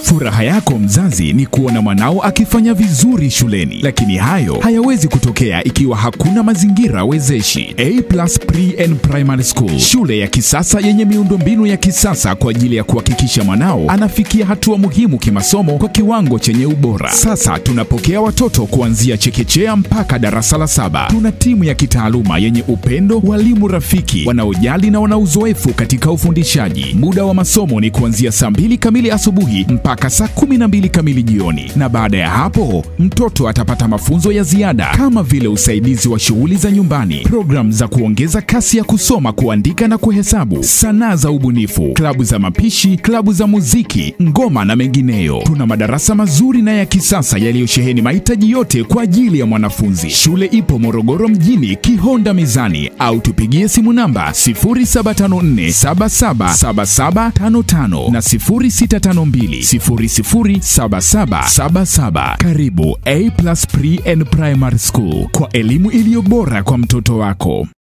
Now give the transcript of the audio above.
Furaha yako mzazi ni kuona mwanao akifanya vizuri shuleni, lakini hayo hayawezi kutokea ikiwa hakuna mazingira wezeshi. A Plus Pre and Primary School, shule ya kisasa yenye miundombinu ya kisasa kwa ajili ya kuhakikisha mwanao anafikia hatua muhimu kimasomo kwa kiwango chenye ubora. Sasa tunapokea watoto kuanzia chekechea mpaka darasa la saba. Tuna timu ya kitaaluma yenye upendo, walimu rafiki wanaojali na wana uzoefu katika ufundishaji. Muda wa masomo ni kuanzia saa mbili kamili asubuhi mpaka saa kumi na mbili kamili jioni, na baada ya hapo mtoto atapata mafunzo ya ziada kama vile usaidizi wa shughuli za nyumbani, programu za kuongeza kasi ya kusoma, kuandika na kuhesabu, sanaa za ubunifu, klabu za mapishi, klabu za muziki, ngoma na mengineyo. Tuna madarasa mazuri na ya kisasa yaliyosheheni mahitaji yote kwa ajili ya mwanafunzi. Shule ipo Morogoro mjini, Kihonda Mizani, au tupigie simu namba 0754777755 na 0652007777. Karibu A Plus Pre and Primary School kwa elimu iliyo bora kwa mtoto wako.